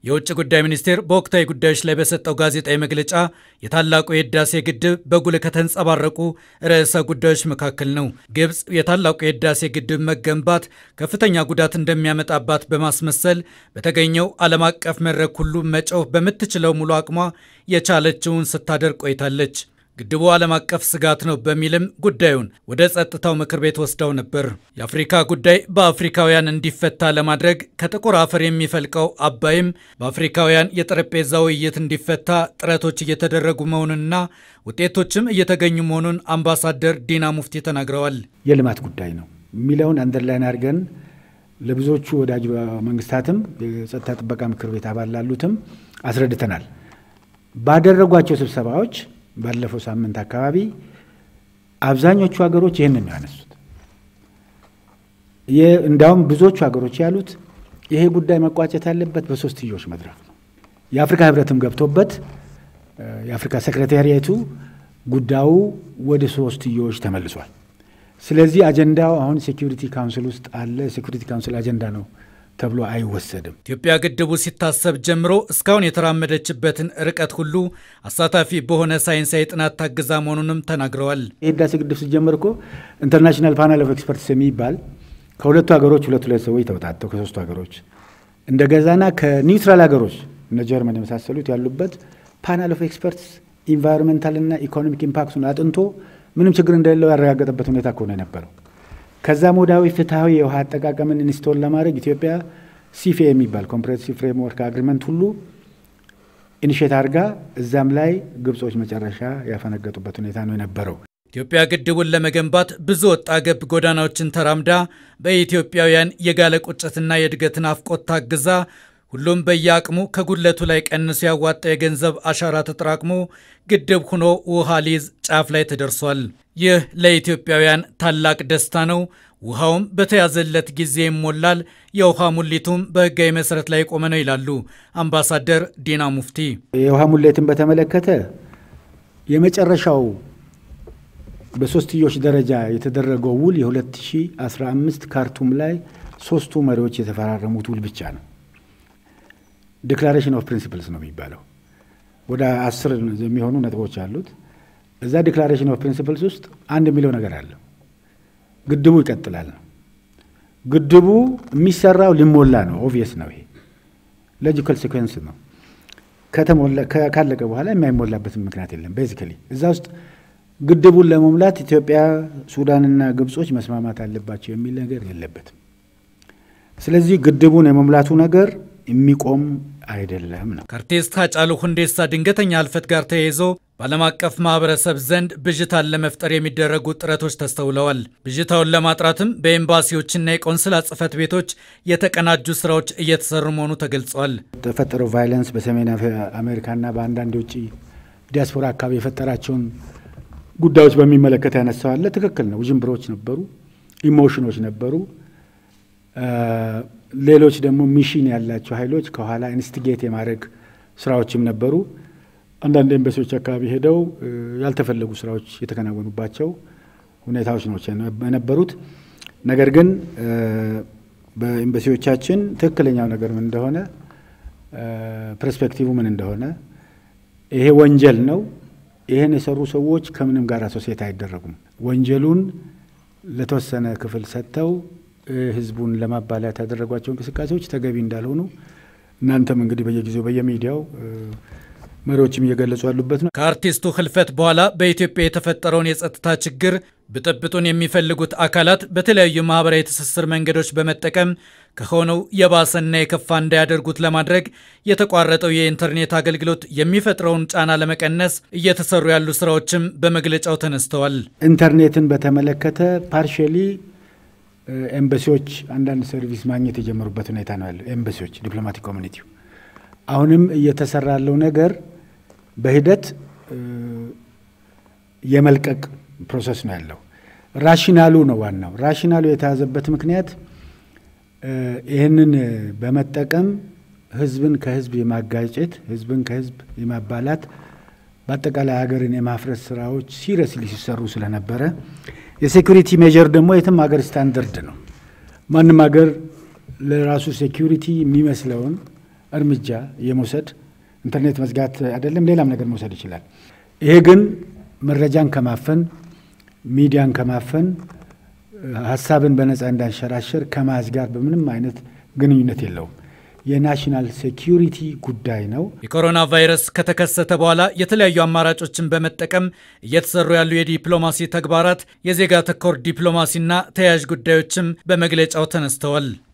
የውጭ ጉዳይ ሚኒስቴር በወቅታዊ ጉዳዮች ላይ በሰጠው ጋዜጣዊ መግለጫ የታላቁ የህዳሴ ግድብ በጉልህ ከተንጸባረቁ ርዕሰ ጉዳዮች መካከል ነው። ግብፅ የታላቁ የህዳሴ ግድብ መገንባት ከፍተኛ ጉዳት እንደሚያመጣባት በማስመሰል በተገኘው ዓለም አቀፍ መድረክ ሁሉ መጮህ በምትችለው ሙሉ አቅሟ የቻለችውን ስታደርግ ቆይታለች። ግድቡ ዓለም አቀፍ ስጋት ነው በሚልም ጉዳዩን ወደ ጸጥታው ምክር ቤት ወስደው ነበር። የአፍሪካ ጉዳይ በአፍሪካውያን እንዲፈታ ለማድረግ ከጥቁር አፈር የሚፈልቀው አባይም በአፍሪካውያን የጠረጴዛ ውይይት እንዲፈታ ጥረቶች እየተደረጉ መሆኑንና ውጤቶችም እየተገኙ መሆኑን አምባሳደር ዲና ሙፍቲ ተናግረዋል። የልማት ጉዳይ ነው የሚለውን አንደርላይን አድርገን ለብዙዎቹ ወዳጅ መንግስታትም የጸጥታ ጥበቃ ምክር ቤት አባል ላሉትም አስረድተናል። ባደረጓቸው ስብሰባዎች ባለፈው ሳምንት አካባቢ አብዛኞቹ ሀገሮች ይህንን ነው ያነሱት። እንዲያውም ብዙዎቹ ሀገሮች ያሉት ይሄ ጉዳይ መቋጨት ያለበት በሶስትዮሽ መድረክ ነው። የአፍሪካ ህብረትም ገብቶበት የአፍሪካ ሴክሬታሪያቱ ጉዳዩ ወደ ሶስትዮሽ ተመልሷል። ስለዚህ አጀንዳው አሁን ሴኪሪቲ ካውንስል ውስጥ አለ። ሴኪሪቲ ካውንስል አጀንዳ ነው ተብሎ አይወሰድም። ኢትዮጵያ ግድቡ ሲታሰብ ጀምሮ እስካሁን የተራመደችበትን ርቀት ሁሉ አሳታፊ በሆነ ሳይንሳዊ ጥናት ታግዛ መሆኑንም ተናግረዋል። የህዳሴ ግድብ ሲጀመር እኮ ኢንተርናሽናል ፓናል ኦፍ ኤክስፐርትስ የሚባል ከሁለቱ ሀገሮች ሁለት ሁለት ሰዎች ተውጣተው ከሶስቱ ሀገሮች እንደ ገዛና ከኒውትራል ሀገሮች እነ ጀርመን የመሳሰሉት ያሉበት ፓናል ኦፍ ኤክስፐርትስ ኢንቫይሮንሜንታልና ኢኮኖሚክ ኢምፓክቱን አጥንቶ ምንም ችግር እንደሌለው ያረጋገጠበት ሁኔታ ከሆነ የነበረው ከዛ ሞዳዊ ፍትሐዊ የውሃ አጠቃቀምን ኢንስቶል ለማድረግ ኢትዮጵያ ሲፌ የሚባል ኮምፕሬሄንሲቭ ፍሬምወርክ አግሪመንት ሁሉ ኢኒሼት አድርጋ እዛም ላይ ግብጾች መጨረሻ ያፈነገጡበት ሁኔታ ነው የነበረው። ኢትዮጵያ ግድቡን ለመገንባት ብዙ ወጣ ገብ ጎዳናዎችን ተራምዳ በኢትዮጵያውያን የጋለ ቁጭትና የእድገት ናፍቆት ታግዛ ሁሉም በየአቅሙ ከጉድለቱ ላይ ቀንሶ ያዋጣ የገንዘብ አሻራ ተጠራቅሞ ግድብ ሆኖ ውሃ ሊይዝ ጫፍ ላይ ተደርሷል። ይህ ለኢትዮጵያውያን ታላቅ ደስታ ነው። ውሃውም በተያዘለት ጊዜ ይሞላል። የውሃ ሙሊቱም በሕጋዊ መሰረት ላይ የቆመ ነው ይላሉ አምባሳደር ዲና ሙፍቲ። የውሃ ሙሌትን በተመለከተ የመጨረሻው በሶስትዮሽ ደረጃ የተደረገው ውል የ2015 ካርቱም ላይ ሶስቱ መሪዎች የተፈራረሙት ውል ብቻ ነው። ዲክላሬሽን ኦፍ ፕሪንሲፕልስ ነው የሚባለው። ወደ አስር የሚሆኑ ነጥቦች አሉት። እዛ ዲክላሬሽን ኦፍ ፕሪንሲፕልስ ውስጥ አንድ የሚለው ነገር አለው። ግድቡ ይቀጥላል ነው። ግድቡ የሚሰራው ሊሞላ ነው። ኦብቪየስ ነው። ይሄ ሎጂካል ሲኩዌንስ ነው። ካለቀ በኋላ የማይሞላበትም ምክንያት የለም። ቤዚካሊ እዛ ውስጥ ግድቡን ለመሙላት ኢትዮጵያ፣ ሱዳንና ግብጾች መስማማት አለባቸው የሚል ነገር የለበትም። ስለዚህ ግድቡን የመሙላቱ ነገር የሚቆም አይደለም ነው። ከአርቲስት ሃጫሉ ሁንዴሳ ድንገተኛ ህልፈት ጋር ተያይዞ በዓለም አቀፍ ማህበረሰብ ዘንድ ብዥታን ለመፍጠር የሚደረጉ ጥረቶች ተስተውለዋል። ብዥታውን ለማጥራትም በኤምባሲዎችና የቆንስላ ጽህፈት ቤቶች የተቀናጁ ስራዎች እየተሰሩ መሆኑ ተገልጿል። የተፈጠረው ቫይለንስ በሰሜን አሜሪካና በአንዳንድ የውጭ ዲያስፖራ አካባቢ የፈጠራቸውን ጉዳዮች በሚመለከት ያነሳዋለ ትክክል ነው። ውዥንብሮች ነበሩ፣ ኢሞሽኖች ነበሩ። ሌሎች ደግሞ ሚሽን ያላቸው ኃይሎች ከኋላ ኢንስቲጌት የማድረግ ስራዎችም ነበሩ። አንዳንድ ኤምባሲዎች አካባቢ ሄደው ያልተፈለጉ ስራዎች የተከናወኑባቸው ሁኔታዎች ነው የነበሩት። ነገር ግን በኤምባሲዎቻችን ትክክለኛው ነገር ምን እንደሆነ ፐርስፔክቲቭ ምን እንደሆነ ይሄ ወንጀል ነው። ይህን የሰሩ ሰዎች ከምንም ጋር አሶሴት አይደረጉም። ወንጀሉን ለተወሰነ ክፍል ሰጥተው ህዝቡን ለማባላት ያደረጓቸው እንቅስቃሴዎች ተገቢ እንዳልሆኑ እናንተም እንግዲህ በየጊዜው በየሚዲያው መሪዎችም እየገለጹ ያሉበት ነው። ከአርቲስቱ ህልፈት በኋላ በኢትዮጵያ የተፈጠረውን የጸጥታ ችግር ብጥብጡን የሚፈልጉት አካላት በተለያዩ ማህበራዊ ትስስር መንገዶች በመጠቀም ከሆነው የባሰና የከፋ እንዳያደርጉት ለማድረግ የተቋረጠው የኢንተርኔት አገልግሎት የሚፈጥረውን ጫና ለመቀነስ እየተሰሩ ያሉ ስራዎችም በመግለጫው ተነስተዋል። ኢንተርኔትን በተመለከተ ፓርሽሊ ኤምባሲዎች አንዳንድ ሰርቪስ ማግኘት የጀመሩበት ሁኔታ ነው ያለው። ኤምባሲዎች፣ ዲፕሎማቲክ ኮሚኒቲው አሁንም እየተሰራ ያለው ነገር በሂደት የመልቀቅ ፕሮሰስ ነው ያለው። ራሽናሉ ነው ዋናው። ራሽናሉ የተያዘበት ምክንያት ይህንን በመጠቀም ህዝብን ከህዝብ የማጋጨት ህዝብን ከህዝብ የማባላት በአጠቃላይ ሀገርን የማፍረስ ስራዎች ሲሪየስሊ ሲሰሩ ስለነበረ የሴኩሪቲ ሜጀር ደግሞ የትም ሀገር ስታንደርድ ነው። ማንም ሀገር ለራሱ ሴኩሪቲ የሚመስለውን እርምጃ የመውሰድ ኢንተርኔት መዝጋት አይደለም ሌላም ነገር መውሰድ ይችላል። ይሄ ግን መረጃን ከማፈን ሚዲያን ከማፈን ሀሳብን በነፃ እንዳንሸራሸር ከማዝ ጋር በምንም አይነት ግንኙነት የለውም። የናሽናል ሴኪሪቲ ጉዳይ ነው። የኮሮና ቫይረስ ከተከሰተ በኋላ የተለያዩ አማራጮችን በመጠቀም እየተሰሩ ያሉ የዲፕሎማሲ ተግባራት፣ የዜጋ ተኮር ዲፕሎማሲና ተያያዥ ጉዳዮችም በመግለጫው ተነስተዋል።